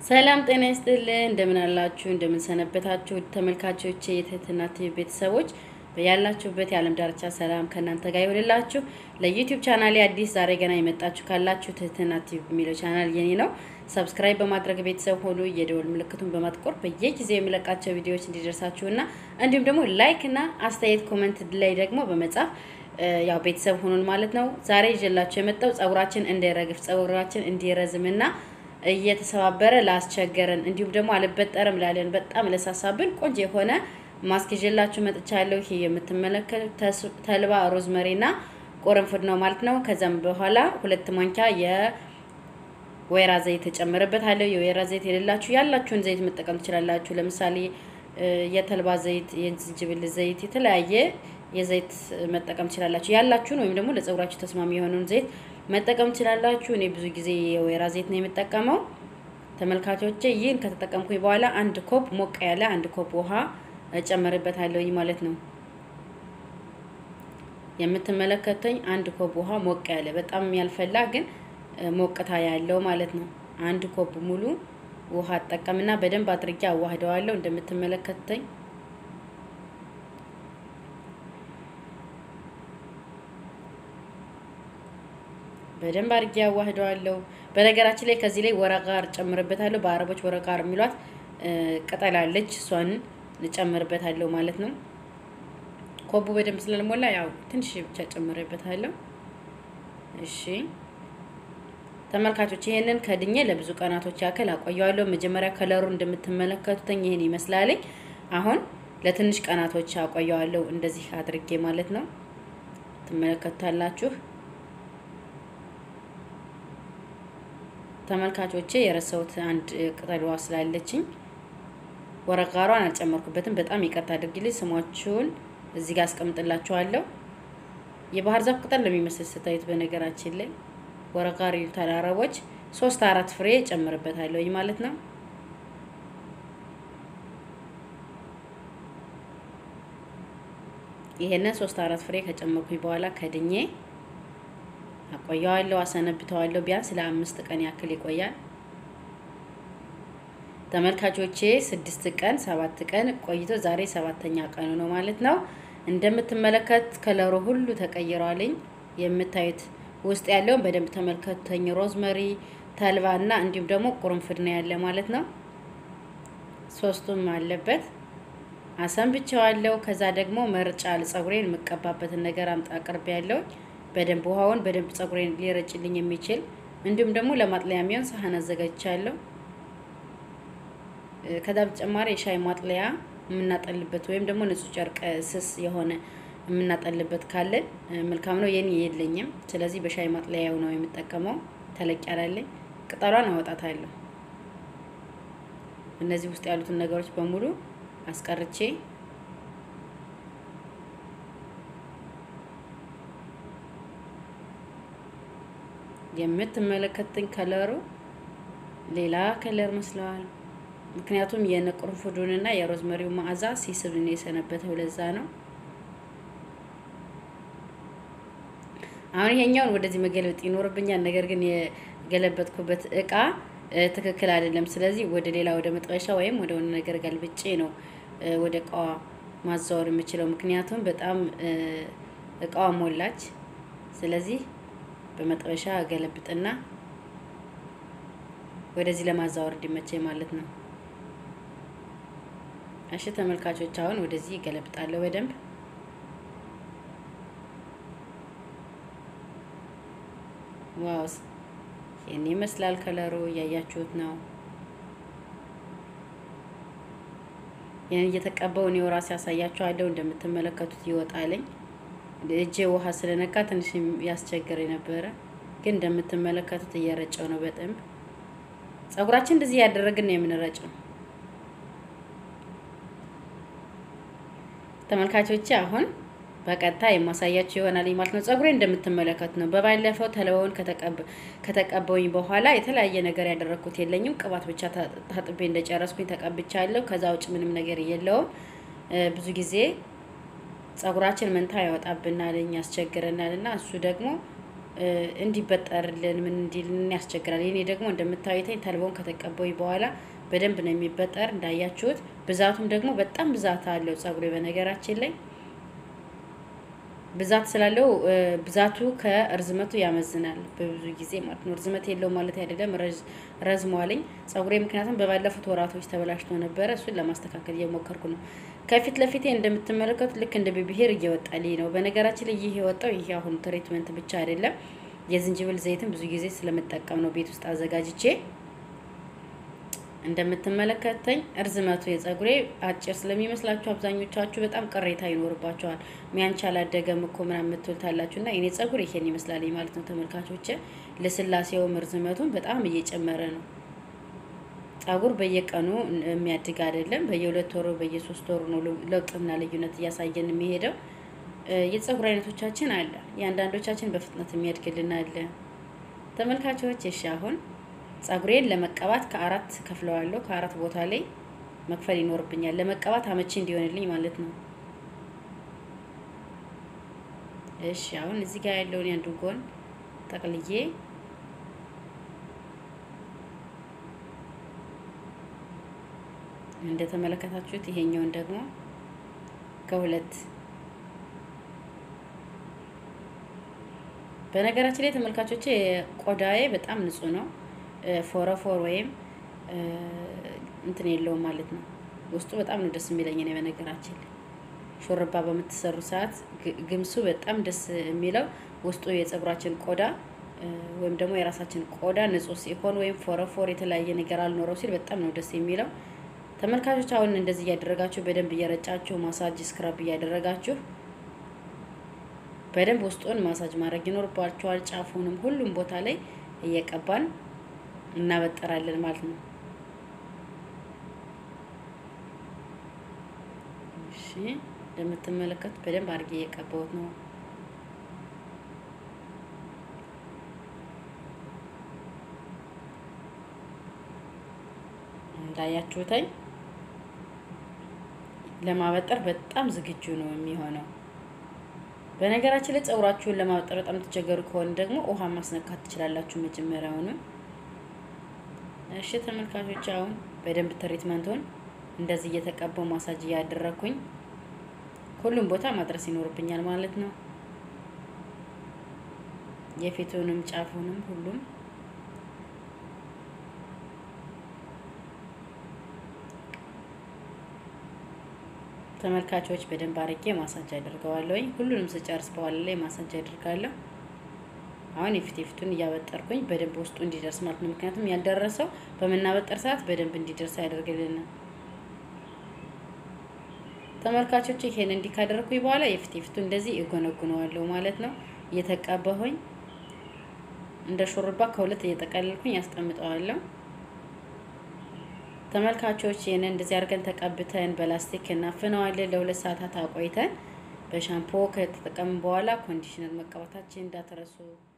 ሰላም ጤና ይስጥልን። እንደምን አላችሁ? እንደምን ሰነበታችሁ? ተመልካቾቼ የትህትና ቲቪ ቤተሰቦች በያላችሁበት የዓለም ዳርቻ ሰላም ከእናንተ ጋር ይሆንላችሁ። ለዩቲዩብ ቻናሌ አዲስ ዛሬ ገና የመጣችሁ ካላችሁ ትህትና ቲቪ የሚለው ቻናል የኔ ነው። ሰብስክራይብ በማድረግ ቤተሰብ ሆኑ። የደወል ምልክቱን በማጥቆር በየጊዜው የሚለቃቸው ቪዲዮዎች እንዲደርሳችሁና እንዲሁም ደግሞ ላይክ እና አስተያየት ኮመንት ላይ ደግሞ በመጻፍ ያው ቤተሰብ ሆኑን ማለት ነው። ዛሬ ይዤላችሁ የመጣው ጸጉራችን እንዳይረግፍ ጸጉራችን እንዲረዝምና እየተሰባበረ ላስቸገረን እንዲሁም ደግሞ አልበጠርም ላለን በጣም ለሳሳብን ቆንጆ የሆነ ማስክ ይዤላችሁ መጥቻለሁ። ይሄ የምትመለከቱት ተልባ ሮዝመሪና ቆረንፍድ ነው ማለት ነው። ከዛም በኋላ ሁለት ማንኪያ የወይራ ዘይት እጨምርበታለሁ። የወይራ ዘይት የሌላችሁ ያላችሁን ዘይት መጠቀም ትችላላችሁ። ለምሳሌ የተልባ ዘይት፣ የዝንጅብል ዘይት፣ የተለያየ የዘይት መጠቀም ትችላላችሁ። ያላችሁን ወይም ደግሞ ለጸጉራችሁ ተስማሚ የሆነውን ዘይት መጠቀም ትችላላችሁ። እኔ ብዙ ጊዜ የወይራ ዘይት ነው የምጠቀመው። ተመልካቾቼ ይህን ከተጠቀምኩኝ በኋላ አንድ ኮፕ ሞቅ ያለ አንድ ኮፕ ውሃ እጨምርበታለሁ ማለት ነው። የምትመለከተኝ አንድ ኮፕ ውሃ ሞቅ ያለ በጣም ያልፈላ ግን ሞቅታ ያለው ማለት ነው። አንድ ኮፕ ሙሉ ውሃ አጠቀምና በደንብ አድርጌ አዋህደዋለሁ እንደምትመለከተኝ በደንብ አድርጌ ያዋህደዋለሁ። በነገራችን ላይ ከዚህ ላይ ወረቃር ጨምርበታለሁ። በአረቦች ወረቃር የሚሏት ቅጠል አለች፣ እሷን እጨምርበታለሁ ማለት ነው። ኮቡ በደንብ ስለልሞላ ያው ትንሽ ብቻ ጨምርበታለሁ። እሺ ተመልካቾች ይሄንን ከድኜ ለብዙ ቀናቶች ያክል አቆየዋለሁ። መጀመሪያ ከለሩ እንደምትመለከቱትኝ ይሄን ይመስላለኝ። አሁን ለትንሽ ቀናቶች አቆየዋለሁ እንደዚህ አድርጌ ማለት ነው። ትመለከቱታላችሁ። ተመልካቾቼ የረሳሁት አንድ ቅጠል ውሃ ስላለችኝ ወረቃሯን አልጨመርኩበትም። በጣም ይቅርታ አድርጊልኝ። ስሟችሁን እዚህ ጋር አስቀምጥላችኋለሁ። የባህር ዛፍ ቅጠል ለሚመስል ስታዩት፣ በነገራችን ላይ ወረቃር ይሉታል አረቦች። ሶስት አራት ፍሬ ጨምርበታለሁ ማለት ነው። ይሄንን ሶስት አራት ፍሬ ከጨመርኩኝ በኋላ ከድኜ አቆየዋለሁ አሰነብተዋለሁ። ቢያንስ ለአምስት ቀን ያክል ይቆያል። ተመልካቾቼ ስድስት ቀን ሰባት ቀን ቆይቶ ዛሬ ሰባተኛ ቀኑ ነው ማለት ነው። እንደምትመለከት ከለሩ ሁሉ ተቀይሯልኝ። የምታዩት ውስጥ ያለውን በደንብ ተመልከቱኝ። ሮዝመሪ፣ ተልባ እና እንዲሁም ደግሞ ቁርንፍድ ነው ያለ ማለት ነው። ሶስቱም አለበት። አሰንብቼዋለሁ። ከዛ ደግሞ መርጫ ፀጉሬን የምቀባበትን ነገር አምጣ አቅርቤ ያለው በደንብ ውሃውን በደንብ ፀጉሬን ሊረጭልኝ የሚችል እንዲሁም ደግሞ ለማጥለያ የሚሆን ሳህን አዘጋጅቻለሁ። ከዛ በተጨማሪ የሻይ ማጥለያ የምናጠልበት ወይም ደግሞ ንጹህ ጨርቅ ስስ የሆነ የምናጠልበት ካለን መልካም ነው። የኔ የለኝም። ስለዚህ በሻይ ማጥለያው ነው የምጠቀመው። ተለቅ ያላለኝ ቅጠሏን አወጣታለሁ። እነዚህ ውስጥ ያሉትን ነገሮች በሙሉ አስቀርቼ የምትመለከትኝ ከለሩ ሌላ ከለር መስለዋል። ምክንያቱም የቅርንፉዱንና የሮዝመሪው መዓዛ ሲስብ ነው የሰነበተው። ለዛ ነው። አሁን ይሄኛውን ወደዚህ መገልበጥ ይኖርብኛል። ነገር ግን የገለበጥኩበት እቃ ትክክል አይደለም። ስለዚህ ወደ ሌላ ወደ መጥበሻ ወይም ወደ ሆነ ነገር ገልብጬ ነው ወደ እቃዋ ማዛወር የምችለው። ምክንያቱም በጣም እቃዋ ሞላች። ስለዚህ በመጥበሻ ገለብጥና ወደዚህ ለማዛወር እንዲመቸኝ ማለት ነው። እሺ ተመልካቾች አሁን ወደዚህ ገለብጣለሁ በደንብ ዋው፣ ይህን ይመስላል ከለሩ እያያችሁት ነው። ይህን እየተቀባው እኔው ራሴ ያሳያችኋለሁ። እንደምትመለከቱት ይወጣልኝ። እጄ ውሃ ስለነካ ትንሽ ያስቸግር የነበረ ግን እንደምትመለከቱት እየረጨው ነው በደንብ ጸጉራችን እንደዚህ ያደረግን ነው የምንረጨው። ተመልካቾቼ አሁን በቀጣይ የማሳያችሁ ይሆናል ማለት ነው። ጸጉሬ እንደምትመለከቱ ነው። በባለፈው ተልባውን ከተቀበውኝ በኋላ የተለያየ ነገር ያደረግኩት የለኝም። ቅባት ብቻ ታጥቤ እንደጨረስኩኝ ተቀብቻለሁ። ከዛ ውጭ ምንም ነገር የለውም። ብዙ ጊዜ ጸጉራችን መንታ ያወጣብናል፣ ያስቸግረናል እና እሱ ደግሞ እንዲበጠርልን ምን እንዲልን ያስቸግራል። የኔ ደግሞ እንደምታዩተኝ ተልቦን ከተቀበይ በኋላ በደንብ ነው የሚበጠር እንዳያችሁት። ብዛቱም ደግሞ በጣም ብዛት አለው ጸጉሬ በነገራችን ላይ ብዛት ስላለው ብዛቱ ከእርዝመቱ ያመዝናል በብዙ ጊዜ ማለት ነው። እርዝመት የለው ማለት አይደለም፣ ረዝሟልኝ ጸጉሬ። ምክንያቱም በባለፉት ወራቶች ተበላሽቶ ነበረ። እሱን ለማስተካከል እየሞከርኩ ነው። ከፊት ለፊቴ እንደምትመለከቱት ልክ እንደ ብብሄር እየወጣልኝ ነው። በነገራችን ላይ ይህ የወጣው ይህ አሁን ትሪትመንት ብቻ አይደለም፣ የዝንጅብል ዘይትን ብዙ ጊዜ ስለምጠቀም ነው ቤት ውስጥ አዘጋጅቼ እንደምትመለከተኝ እርዝመቱ የጸጉሬ አጭር ስለሚመስላችሁ አብዛኞቻችሁ በጣም ቅሬታ ይኖርባችኋል። ሚያንቻ አላደገም እኮ ምናምን የምትሉታላችሁ እና የኔ ጸጉር ይሄን ይመስላል ማለት ነው ተመልካቾች። ልስላሴውም እርዝመቱም በጣም እየጨመረ ነው። ጸጉር በየቀኑ የሚያድግ አይደለም። በየሁለት ወሩ በየሶስት ወሩ ነው ለውጥና ልዩነት እያሳየን የሚሄደው። የጸጉር አይነቶቻችን አለ። የአንዳንዶቻችን በፍጥነት የሚያድግልን አለ። ተመልካቾች እሺ አሁን ጸጉሬን ለመቀባት ከአራት ከፍለዋለሁ። ከአራት ቦታ ላይ መክፈል ይኖርብኛል ለመቀባት አመቺ እንዲሆንልኝ ማለት ነው። እሺ አሁን እዚህ ጋር ያለውን ያንዱ ጎን ጠቅልዬ እንደተመለከታችሁት ይሄኛውን ደግሞ ከሁለት በነገራችን ላይ ተመልካቾቼ ቆዳዬ በጣም ንጹህ ነው። ፎረፎር ወይም እንትን የለውም ማለት ነው። ውስጡ በጣም ነው ደስ የሚለኝ ነው። በነገራችን ላይ ሾርባ በምትሰሩ ሰዓት ግምሱ በጣም ደስ የሚለው ውስጡ የጸጉራችን ቆዳ ወይም ደግሞ የራሳችን ቆዳ ንጹህ ሲሆን ወይም ፎረፎር የተለያየ ነገር አልኖረው ሲል በጣም ነው ደስ የሚለው። ተመልካቾች አሁን እንደዚህ እያደረጋችሁ በደንብ እየረጫችሁ ማሳጅ ስክራብ እያደረጋችሁ በደንብ ውስጡን ማሳጅ ማድረግ ይኖርባችኋል። ጫፉንም ሁሉም ቦታ ላይ እየቀባን እናበጠራለን ማለት ነው። እሺ እንደምትመለከቱት በደንብ አድርጌ እየቀባሁት ነው። እንዳያችሁተኝ ለማበጠር በጣም ዝግጁ ነው የሚሆነው። በነገራችን ላይ ጸጉራችሁን ለማበጠር በጣም ተቸገሩ ከሆነ ደግሞ ውሃ ማስነካት ትችላላችሁ መጀመሪያውንም። እሺ ተመልካቾች አሁን በደንብ ትሪትመንቱን እንደዚህ እየተቀባው ማሳጅ እያደረኩኝ ሁሉም ቦታ ማድረስ ይኖርብኛል ማለት ነው። የፊቱንም ጫፉንም ሁሉም ተመልካቾች በደንብ አድርጌ ማሳጅ አድርገዋለሁኝ። ሁሉንም ስጨርስ በኋላ ላይ ማሳጅ አድርጋለሁ። አሁን የፊት የፊቱን እያበጠርኩኝ በደንብ ውስጡ እንዲደርስ ማለት ነው። ምክንያቱም ያልደረሰው በምናበጠር ሰዓት በደንብ እንዲደርስ ያደርግልናል። ተመልካቾች ይሄን እንዲህ ካደረኩኝ በኋላ የፊት የፊቱ እንደዚህ እጎነጉነዋለሁ ማለት ነው። እየተቀባሁኝ እንደ ሹርባ ከሁለት እየጠቀለልኩኝ ያስቀምጠዋለሁ። ተመልካቾች ይህን እንደዚህ አድርገን ተቀብተን በላስቲክ እናፍነዋለን ለሁለት ሰዓታት አቆይተን በሻምፖ ከተጠቀምን በኋላ ኮንዲሽነር መቀባታችን እንዳትረሱ።